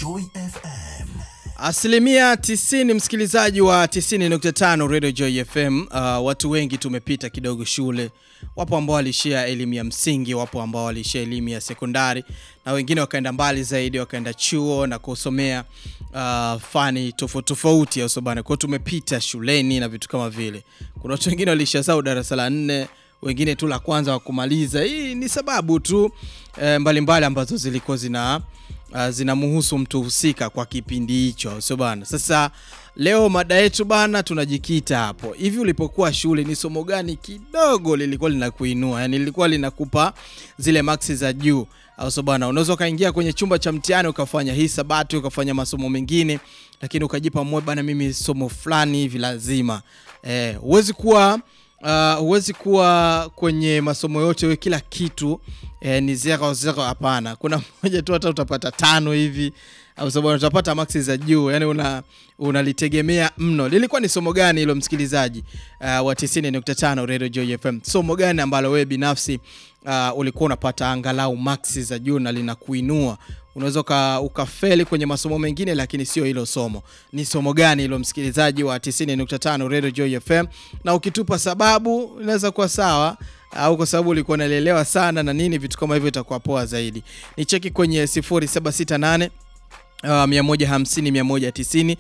Joy FM. Asilimia 90 msikilizaji wa 90.5 Radio Joy FM. Uh, watu wengi tumepita kidogo shule. Wapo ambao walishia elimu ya msingi, wapo ambao walishia elimu ya sekondari na wengine wakaenda mbali zaidi, wakaenda chuo na kusomea uh, fani tofauti tofauti, au sio bana? Kwa hiyo tumepita shuleni na vitu kama vile. Kuna watu wengine walishia zao darasa la nne, wengine tu la kwanza wa kumaliza. Hii ni sababu tu eh, mbalimbali ambazo zilikuwa zina uh, zinamhusu mtu husika kwa kipindi hicho, sio bana? Sasa leo mada yetu bana, tunajikita hapo. Hivi ulipokuwa shule, ni somo gani kidogo lilikuwa linakuinua, yani lilikuwa linakupa zile maksi za juu, au sio bana? Unaweza ukaingia kwenye chumba cha mtihani ukafanya hisabati, ukafanya masomo mengine, lakini ukajipa moyo bana, mimi somo fulani hivi lazima. Eh, huwezi kuwa Uh, huwezi kuwa kwenye masomo yote we kila kitu eh, ni zero zero. Hapana, kuna mmoja tu hata utapata tano hivi au sababu utapata maksi za juu, yani una unalitegemea mno. Lilikuwa ni somo gani hilo msikilizaji uh, wa 90.5 Radio Joy FM? Somo gani ambalo wewe binafsi uh, ulikuwa unapata angalau maksi za juu na linakuinua unaweza ukafeli kwenye masomo mengine, lakini sio hilo somo. Ni somo gani hilo, msikilizaji wa 90.5 Radio Joy FM? Na ukitupa sababu inaweza kuwa sawa, au kwa sababu ulikuwa unalelewa sana na nini, vitu kama hivyo, itakuwa poa zaidi. Ni cheki kwenye 0768 Uh, 150 190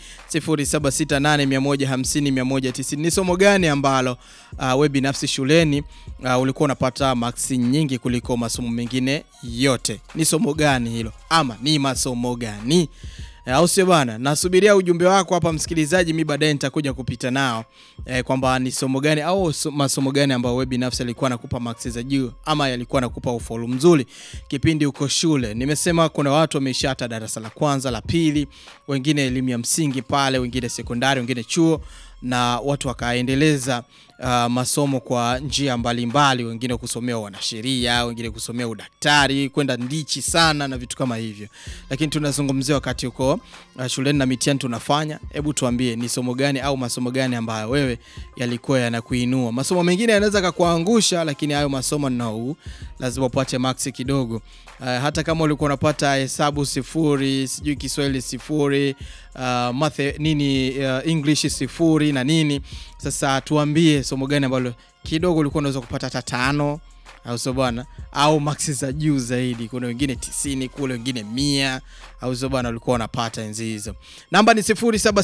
0768 150 190. Ni somo gani ambalo uh, we binafsi shuleni uh, ulikuwa unapata maksi nyingi kuliko masomo mengine yote? Ni somo gani hilo, ama ni masomo gani? au sio bana? Nasubiria ujumbe wako hapa msikilizaji, mi baadaye nitakuja kupita nao eh, kwamba ni somo gani au so, masomo gani ambayo wewe binafsi alikuwa nakupa maksi za juu ama yalikuwa nakupa ufaulu mzuri kipindi uko shule. Nimesema kuna watu wameisha hata darasa la kwanza la pili, wengine elimu ya msingi pale, wengine sekondari, wengine chuo na watu wakaendeleza uh, masomo kwa njia mbalimbali, wengine kusomea wanasheria, wengine kusomea udaktari, kwenda ndichi sana na vitu kama hivyo. Lakini tunazungumzia wakati uko uh, shuleni na mitihani tunafanya. Hebu tuambie ni somo gani au masomo gani ambayo wewe yalikuwa yanakuinua? Masomo mengine yanaweza kukuangusha, lakini hayo masomo no, lazima upate maksi kidogo. Uh, hata kama ulikuwa unapata hesabu sifuri, sijui Kiswahili sifuri, uh, math nini, uh, English sifuri na nini. Sasa tuambie somo gani ambalo kidogo ulikuwa unaweza kupata hata tano au sio bwana, au maksi za juu zaidi. Kuna wengine tisini kule, wengine mia au sio bwana, ulikuwa unapata enzi hizo. Namba ni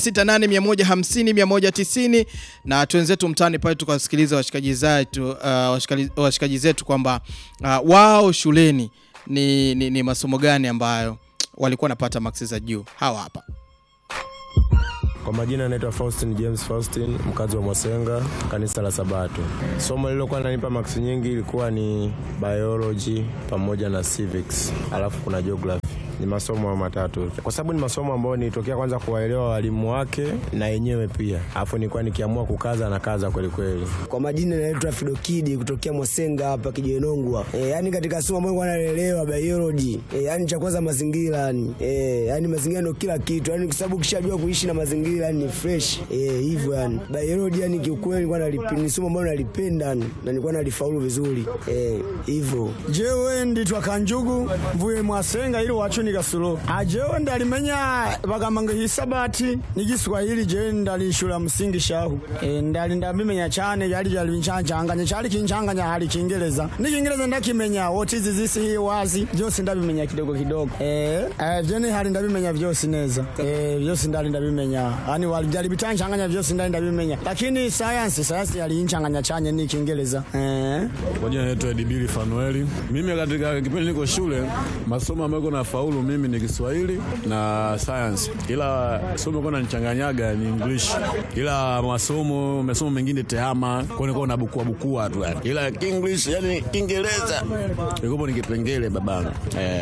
0768150190 na twenzetu mtaani pale tukasikiliza washikaji zetu, uh, washikaji, washikaji zetu kwamba uh, wao shuleni ni, ni, ni masomo gani ambayo walikuwa wanapata maksi za juu. Hawa hapa. Kwa majina anaitwa Faustin James Faustin, mkazi wa Mwasenga, kanisa la Sabato. Somo lililokuwa linanipa maksi nyingi ilikuwa ni biology pamoja na civics, alafu kuna geography. Ni masomo matatu, kwa sababu ni masomo ambayo nilitokea kwanza kuwaelewa walimu wake na yenyewe pia, alafu nilikuwa nikiamua kukaza na kaza kweli kweli. Kwa majina naitwa Fidokidi kutokea Mwasenga hapa Kijenongwa. E, yani katika somo ambayo nalelewa biology e, yani cha kwanza mazingira yani e, yani mazingira ndio kila kitu yani, kwa sababu ukishajua kuishi na mazingira yani ni fresh eh, hivyo yani biology yani kiukweli nilikuwa nalipenda, ni somo ambalo nalipenda yani na nilikuwa nalifaulu vizuri eh, hivyo. jewe nditwa kanjugu mvuye mwasenga ili wacu ni gasulo ajewe ndalimenya bagamanga hisabati ni giswahili je ndali shula msingi shahu e, ndali ndabimenya cyane yali jali bincancanganya cyali kincanganya hali kingereza ni kingereza ndakimenya what is this here wazi byose ndabimenya kidogo kidogo eh eh jene hali ndabimenya byose neza eh byose ndali ndabimenya yani wali jali bitancanganya byose ndali ndabimenya lakini science science yali incanganya cyane ni kingereza eh Kwa jina naitwa Edibili Fanueli. Mimi katika kipindi niko shule, masomo ambayo kuna faulu mimi ni Kiswahili na science, ila somo kuna nichanganyaga ni English, ila masomo masomo mengine tehama kwa nilikuwa na bukua bukua tu yani, ila English yani Kiingereza ilikuwa ni kipengele babangu eh.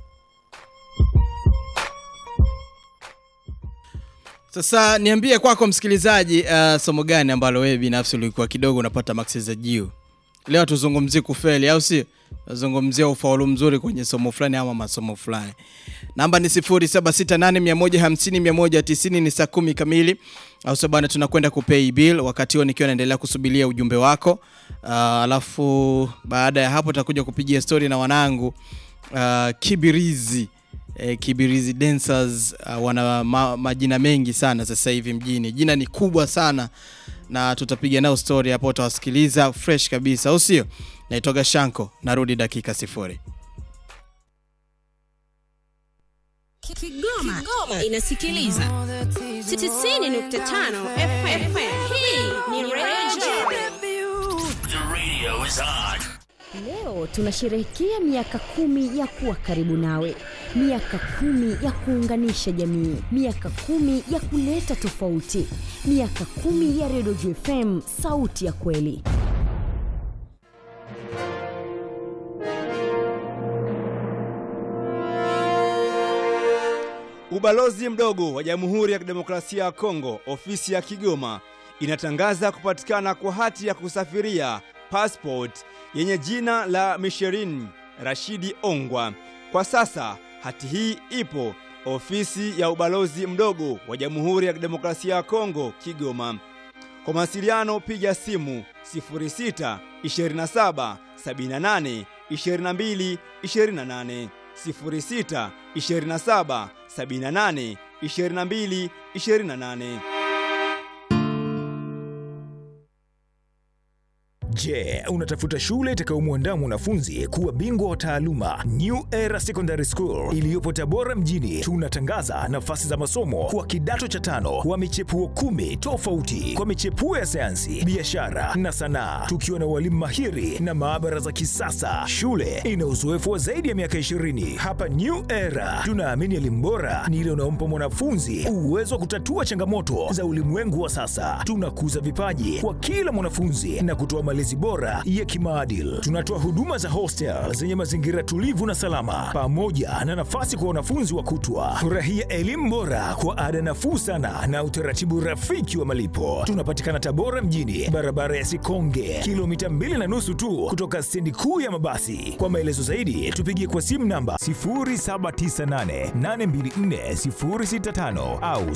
Sasa niambie kwako msikilizaji, uh, somo gani ambalo wewe binafsi ulikuwa kidogo unapata maksi za juu? Leo tuzungumzie kufeli, au si? Tuzungumzia ufaulu mzuri kwenye somo fulani ama masomo fulani. Namba ni 0768150190 ni saa kumi kamili, au sio bwana? Tunakwenda kupay bill, wakati huo nikiwa naendelea kusubiria ujumbe wako. Uh, alafu baada ya hapo tutakuja kupigia story na wanangu uh, Kibirizi eh, Kibirizi Dancers uh, wana ma, majina mengi sana sasa hivi mjini. Jina ni kubwa sana na tutapiga nao story hapo, utawasikiliza fresh kabisa, au sio? Naitoka Shanko, narudi dakika sifuri. Kigoma, Kigoma inasikiliza 90.5 FM. Hii ni Radio Leo tunasherehekea miaka kumi ya kuwa karibu nawe, miaka kumi ya kuunganisha jamii, miaka kumi ya kuleta tofauti, miaka kumi ya Redio FM, sauti ya kweli. Ubalozi mdogo wa Jamhuri ya Kidemokrasia ya Kongo, ofisi ya Kigoma, inatangaza kupatikana kwa hati ya kusafiria passport yenye jina la Misherin Rashidi Ongwa. Kwa sasa hati hii ipo ofisi ya ubalozi mdogo wa Jamhuri ya Kidemokrasia ya Kongo, Kigoma. Kwa mawasiliano piga simu 06 27 78 22 28 06 27 78 22 28. Je, unatafuta shule itakayomwandaa mwanafunzi kuwa bingwa wa taaluma? New Era Secondary School iliyopo Tabora mjini, tunatangaza nafasi za masomo kwa kidato cha tano wa michepuo kumi tofauti kwa michepuo ya sayansi, biashara na sanaa, tukiwa na walimu mahiri na maabara za kisasa. Shule ina uzoefu wa zaidi ya miaka 20. Hapa New Era tunaamini elimu bora ni ile unaompa mwanafunzi uwezo wa kutatua changamoto za ulimwengu wa sasa. Tunakuza vipaji kwa kila mwanafunzi na kutoa malezi bora ya kimaadili. Tunatoa huduma za hostel zenye mazingira tulivu na salama, pamoja na nafasi kwa wanafunzi wa kutwa. Furahia elimu bora kwa ada nafuu sana na utaratibu rafiki wa malipo. Tunapatikana Tabora mjini, barabara ya Sikonge, kilomita mbili na nusu tu kutoka stendi kuu ya mabasi. Kwa maelezo zaidi, tupigie kwa simu namba 0798824065 au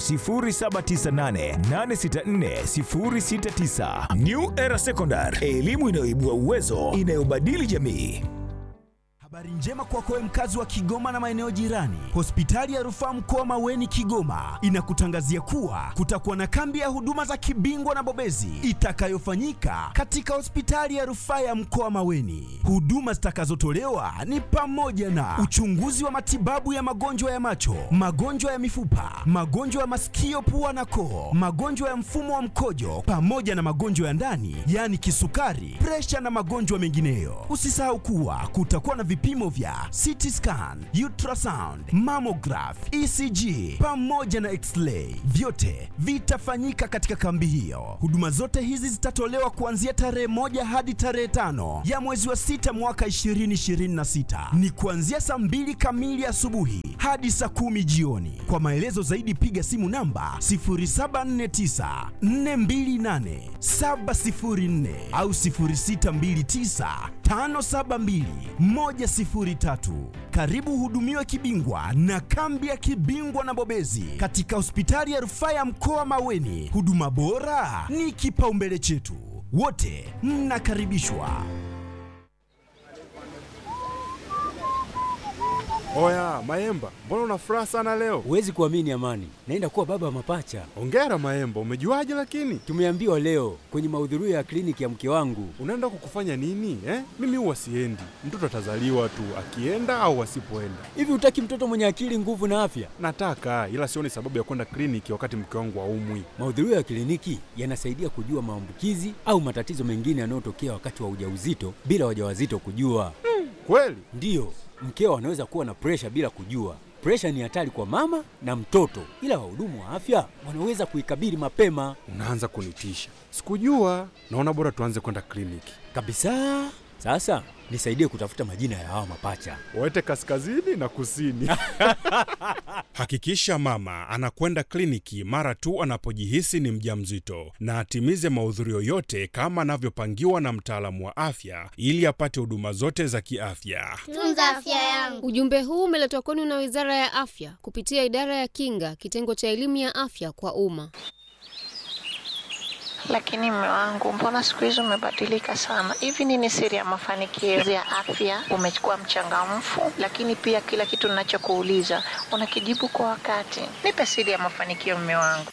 0798864069. New Era Secondary, elimu inayoibua uwezo, inayobadili jamii. Habari njema kwako wewe mkazi wa Kigoma na maeneo jirani. Hospitali ya Rufaa Mkoa Maweni Kigoma inakutangazia kuwa kutakuwa na kambi ya huduma za kibingwa na bobezi itakayofanyika katika hospitali ya Rufaa ya Mkoa Maweni. Huduma zitakazotolewa ni pamoja na uchunguzi wa matibabu ya magonjwa ya macho, magonjwa ya mifupa, magonjwa ya masikio, pua na koo, magonjwa ya mfumo wa mkojo pamoja na magonjwa ya ndani, yaani kisukari, presha na magonjwa mengineyo. Usisahau kuwa kutakuwa na vipimo vya CT scan, ultrasound, mammograph, ECG pamoja na x-ray. Vyote vitafanyika katika kambi hiyo. Huduma zote hizi zitatolewa kuanzia tarehe moja hadi tarehe tano ya mwezi wa sita mwaka 2026. Ni kuanzia saa mbili kamili asubuhi hadi saa kumi jioni. Kwa maelezo zaidi piga simu namba 0749 428 704 au 0629 572 103. Karibu uhudumiwe kibingwa na kambi ya kibingwa na bobezi katika hospitali ya rufaa ya mkoa Maweni. Huduma bora ni kipaumbele chetu, wote mnakaribishwa. Oya Maemba, mbona una furaha sana leo? Huwezi kuamini Amani, naenda kuwa baba wa mapacha. Ongera Maemba, umejuaje lakini? Tumeambiwa leo kwenye mahudhurio ya kliniki ya mke wangu. Unaenda kukufanya nini eh? Mimi huwa siendi, mtoto atazaliwa tu akienda au asipoenda. Hivi hutaki mtoto mwenye akili, nguvu na afya? Nataka, ila sioni sababu ya kwenda kliniki wakati mke wangu haumwi. Mahudhurio ya kliniki yanasaidia kujua maambukizi au matatizo mengine yanayotokea wakati wa ujauzito bila wajawazito kujua. Hmm, kweli? Ndiyo, mkeo anaweza kuwa na presha bila kujua. Presha ni hatari kwa mama na mtoto, ila wahudumu wa afya wanaweza kuikabili mapema. Unaanza kunitisha, sikujua. Naona bora tuanze kwenda kliniki kabisa. Sasa nisaidie kutafuta majina ya hawa mapacha, waete kaskazini na kusini. Hakikisha mama anakwenda kliniki mara tu anapojihisi ni mjamzito na atimize mahudhurio yote kama anavyopangiwa na mtaalamu wa afya ili apate huduma zote za kiafya. Tunza afya yangu. Ujumbe huu umeletwa kwenu na Wizara ya Afya kupitia Idara ya Kinga, kitengo cha elimu ya afya kwa umma. Lakini mme wangu, mbona siku hizi umebadilika sana? Hivi nini siri ya mafanikio ya afya? Umekuwa mchangamfu, lakini pia kila kitu ninachokuuliza unakijibu kwa wakati. Nipe siri ya mafanikio, mme wangu.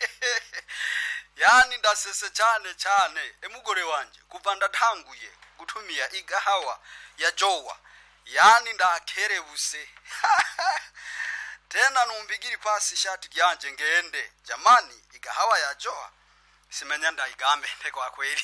yani ndasese cyane cyane emugore wanje kuva ndatanguye gutumia igahawa ya jowa yani ndakerebuse tena numbigiri pasi ishati ryanje ngende jamani igahawa ya jowa simenya ndaigambende kwa kweli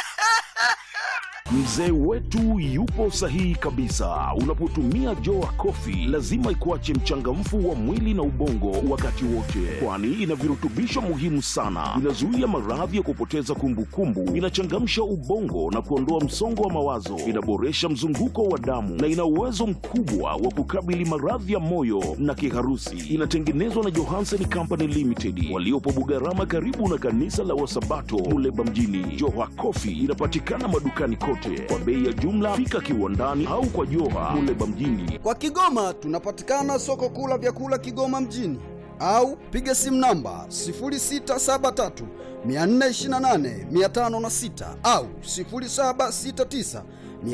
Mzee wetu yupo sahihi kabisa. Unapotumia Joa Coffee lazima ikuache mchangamfu wa mwili na ubongo wakati wote, kwani ina virutubisho muhimu sana. Inazuia maradhi ya kupoteza kumbukumbu, inachangamsha ubongo na kuondoa msongo wa mawazo, inaboresha mzunguko wa damu na ina uwezo mkubwa wa kukabili maradhi ya moyo na kiharusi. Inatengenezwa na Johansen Company Limited waliopo Bugarama, karibu na kanisa la Wasabato Muleba mjini. Joa Coffee inapatikana madukani kote kwa bei ya jumla. Fika kiwandani au kwa Joha Muleba mjini. kwa kigoma tunapatikana soko kuu la vyakula kigoma mjini au piga simu namba 0673 428 506 au 0769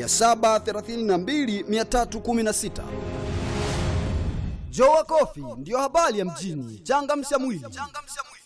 732 316 Jowa Kofi ndiyo habari ya mjini. Changamsha mwili.